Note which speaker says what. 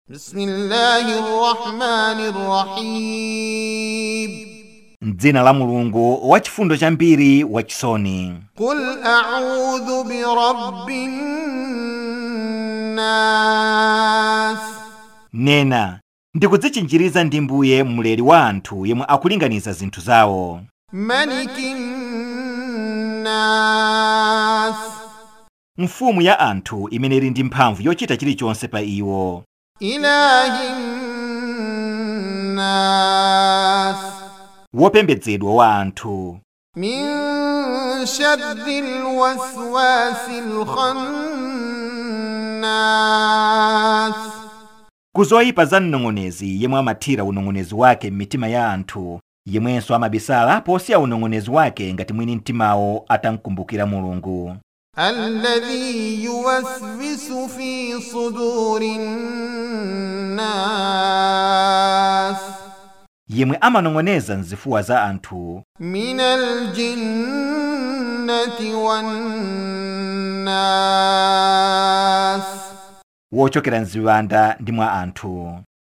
Speaker 1: بسم الله الرحمن الرحيم
Speaker 2: m'dzina la mulungu wachifundo chambiri wachisoni
Speaker 1: قل أعوذ برب الناس
Speaker 2: nena ndikudzichinjiriza ndi mbuye mleri wa anthu yemwe akulinganiza zinthu zawo
Speaker 1: ملك الناس
Speaker 2: mfumu ya anthu imene ili ndi mphamvu yochita chilichonse pa iwo
Speaker 1: إله الناس
Speaker 2: wopembedzedwa wa anthu
Speaker 1: من شر الوسواس الخناس
Speaker 2: kuzoyipa za mnong'onezi yemwe amathira unong'onezi wake m'mitima ya anthu yemwenso amabisala posiya unong'onezi wake ngati mwini mtimawo atamkumbukira mulungu
Speaker 1: الذي يوسوس في صدور الناس
Speaker 2: yemwe amanong'oneza mzifuwa za anthu
Speaker 1: من الجنة والناس
Speaker 2: wochokera mziwanda ndi mwa anthu